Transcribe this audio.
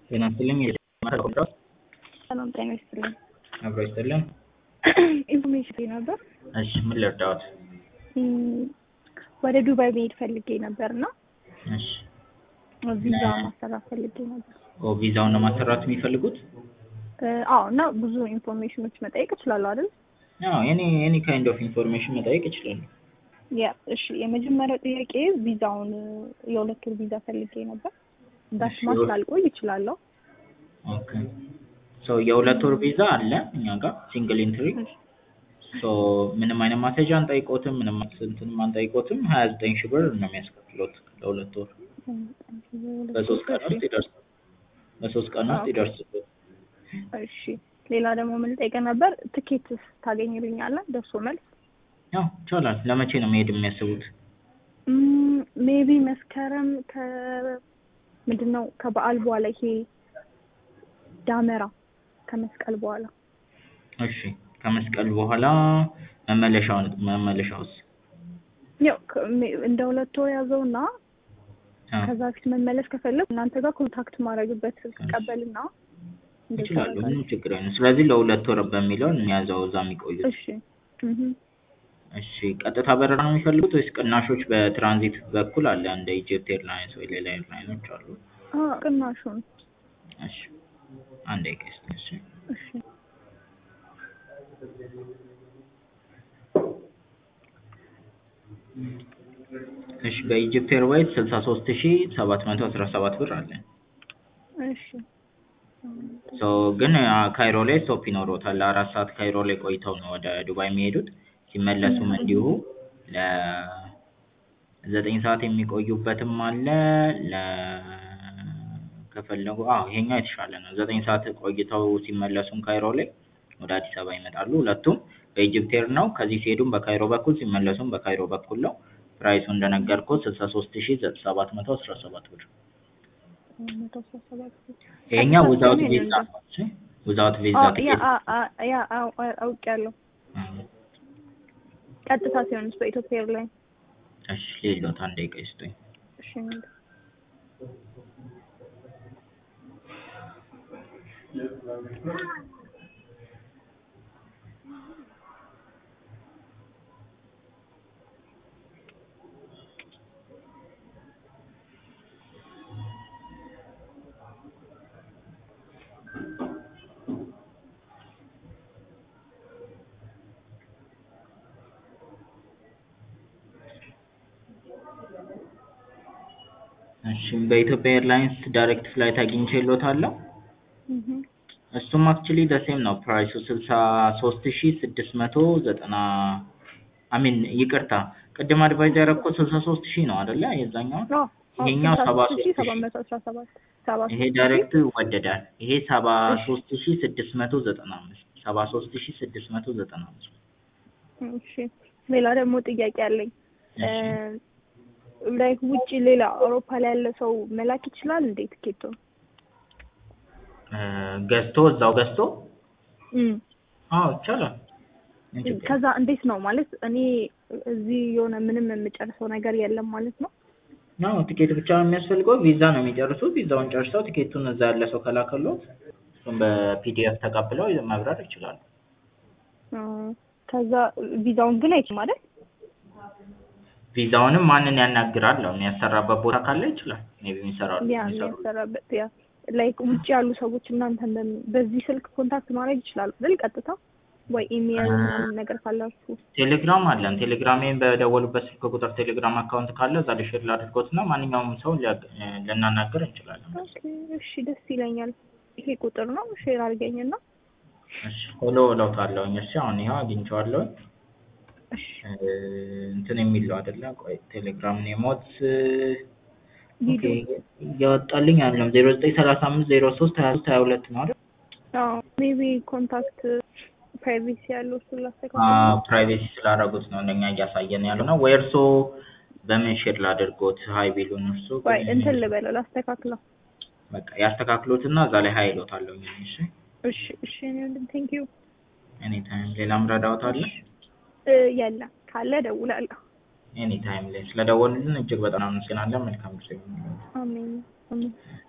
ጤና ይስጥልኝ የጀመረ ኮንትራት ሰላም ጤና ይስጥልኝ። አብሮ ይስጥልን። ኢንፎርሜሽን ነበር እሺ ምን ልርዳዎት? እም፣ ወደ ዱባይ መሄድ ፈልጌ ነበር እና እሺ ቪዛ ማሰራት ፈልጌ ነበር። ኦ ቪዛውን ነው ማሰራት የሚፈልጉት? እ፣ አዎ እና ብዙ ኢንፎርሜሽኖች መጠየቅ እችላለሁ አይደል? አዎ ኤኒ ኤኒ ካይንድ ኦፍ ኢንፎርሜሽን መጠየቅ ይችላሉ። ያ እሺ፣ የመጀመሪያው ጥያቄ ቪዛውን የሁለት ወር ቪዛ ፈልጌ ነበር። ዳሽ እሺ፣ ማስ የሁለት- ላልቆይ እችላለሁ። ኦኬ ሶ የሁለት ወር ቪዛ አለ እኛ ጋር ሲንግል ኢንትሪ ሶ ምንም አይነት ማስያዣ አንጠይቆትም፣ ምንም እንትንም አንጠይቆትም። ሀያ ዘጠኝ ሺህ ብር ነው የሚያስከፍሉት ለሁለት ወር በሶስት ቀን ውስጥ ይደርሳል። በሶስት ቀን ውስጥ ኦኬ። ይደርስል። እሺ፣ ሌላ ደግሞ ምን ልጠይቅህ ነበር? ትኬት ታገኝልኛለህ? ደርሶ መልስ ያው ይቻላል። ለመቼ ነው መሄድ የሚያስቡት? ሜቢ መስከረም ከ ምንድን ነው ከበዓል በኋላ ይሄ ዳመራ ከመስቀል በኋላ እሺ ከመስቀል በኋላ መመለሻውን መመለሻውስ? ያው ከ- ሜ- እንደ ሁለት ወር ያዘውና አዎ ከዛ ፊት መመለስ ከፈለግ እናንተ ጋር ኮንታክት ማድረግበት ስልክ ቀበልና እንደዛ ይችላሉ። አደርጋለሁ። ምንም ችግር አይነ ስለዚህ ለሁለት ወር በሚለው የሚያዘው እዛ የሚቆዩት። እሺ እህ እሺ ቀጥታ በረራ ነው የሚፈልጉት ወይስ ቅናሾች በትራንዚት በኩል አለ እንደ ኢጅፕት ኤርላይንስ ወይ ሌላ ኤርላይኖች አሉ? አ ቅናሹን እሺ አንድ አይቀስ እሺ እሺ እሺ በኢጅፕት ኤርዋይስ ስልሳ ሶስት ሺ ሰባት መቶ አስራ ሰባት ብር አለ። እሺ ሶ ግን አ፣ ካይሮ ላይ ስቶፕ ይኖሮታል። ለአራት ሰዓት ካይሮ ላይ ቆይተው ነው ወደ ዱባይ የሚሄዱት። ሲመለሱም እንዲሁ ለዘጠኝ ሰዓት የሚቆዩበትም አለ። ለ ከፈለጉ አዎ ይሄኛው የተሻለ ነው። ዘጠኝ ሰዓት ቆይተው ሲመለሱም ካይሮ ላይ ወደ አዲስ አበባ ይመጣሉ። ሁለቱም በኢጅፕት ኤር ነው። ከዚህ ሲሄዱም በካይሮ በኩል ሲመለሱም በካይሮ በኩል ነው። ፕራይሱ እንደነገርኩት ስልሳ ሶስት ሺ ሰባት መቶ አስራ ሰባት ብር። መቶ አስራ ሰባት ይሄኛው ቀጥታ ዊዛውት ሲሆን ቪዛ ይሄንን ነው። እሺ ዊዛውት ቪዛ አ ያ ትኬት አ አ- ያ አው- አ- አውቄያለሁ። ቀጥታ ሲሆንስ በኢትዮጵያ ኤርላይን እሺ ሌሎት አንድ ደቂቃ ይስጡኝ። እሺ እሺ በኢትዮጵያ ኤርላይንስ ዳይሬክት ፍላይት አግኝቼልዎታለሁ። እህ እሱም አክቹሊ ደሴም ነው ፕራይሱ ስልሳ ሶስት ሺ ስድስት መቶ ዘጠና አሚን ይቅርታ ቅድም አድቫይዝ ያደረኩት ስልሳ ሶስት ሺህ ነው አይደለ? የዛኛው አዎ ይሄኛው ሰባ ሶስት ሺህ ሰባት መቶ አስራ ሰባት ሰባ ይሄ ሶስት ሺህ ዳይሬክት ይወደዳል። ይሄ ሰባ እሺ። ሶስት ሺ ስድስት መቶ ዘጠና አምስት ሰባ ሶስት ሺ ስድስት መቶ ዘጠና አምስት እሺ ሌላ ደግሞ ጥያቄ አለኝ። እሺ ላይክ ውጭ ሌላ አውሮፓ ላይ ያለ ሰው መላክ ይችላል እንዴ ትኬቱ? እ፣ ገዝቶ እዛው ገዝቶ እም አዎ ይቻላል። ምን ችግር አለው? ከዛ እንዴት ነው ማለት እኔ እዚህ የሆነ ምንም የምጨርሰው ነገር የለም ማለት ነው? አዎ ቲኬት ብቻ ነው የሚያስፈልገው። ቪዛ ነው የሚጨርሱት። ቪዛውን ጨርሰው ቲኬቱን እዛ ያለ ሰው ከላከሎት እሱም በፒዲኤፍ ተቀብለው መብረር ይችላሉ። እ፣ ከዛ ቪዛውን ግን አይችልም ማለት ቪዛውንም ማንን ያናግራል ነው የሚያሰራበት ቦታ ካለ ይችላል። ሜቢ የሚሰራሉ ያ የሚሰሩ የሚያሰራበት ያ ላይክ ውጭ ያሉ ሰዎች እናንተ በዚህ ስልክ ኮንታክት ማድረግ ይችላሉ አይደል? ቀጥታ ወይ ኢሜል አ- ምናምን ነገር ካላችሁ ቴሌግራም አለን። ቴሌግራሜን በደወሉበት ስልክ ቁጥር ቴሌግራም አካውንት ካለ እዛ ላይ ሼር ላድርጎት እና ማንኛውም ሰው ሊያግ- እ፣ ልናናገር እንችላለን። ኦኬ፣ እሺ ደስ ይለኛል። ይሄ ቁጥር ነው ሼር አድርገኝና እሺ ፎሎ እለውታለሁኝ። እሺ አሁን ይኸው አግኝቼዋለሁኝ። እሺ እ፣ እንትን የሚለው አይደለ? ቆይ ቴሌግራም ኔሞት ኦኬ ቪዲዮ እያወጣልኝ አይደለም። ዜሮ ዘጠኝ ሰላሳ አምስት ዜሮ ሶስት ሀያ ሶስት ሀያ ሁለት ነው አይደል? አዎ ሜቢ ኮንታክት ፕራይቬሲ ያለው እሱን አዎ ላስተካክል። ፕራይቬሲ ስላደረጉት ነው እንደኛ እያሳየን ያለው ነው። ወይ እርሶ በምን ሼር ላድርጎት? ሀይ ቢሉን እርሶ ወይ እንትን ልበለው ላስተካክለው። በቃ ያስተካክሉትና እዛ ላይ ሀይ እሎታለሁ። እሺ እሺ እሺ ቴንክ ዩ ኤኒ ታይም። ሌላም ረዳዎት አለ? ያለ ካለ እደውላለሁ። ኤኒ ታይም ላይ ስለደወሉልን እጅግ በጣም አመሰግናለን። መልካም ጊዜ። አሜን አሜን።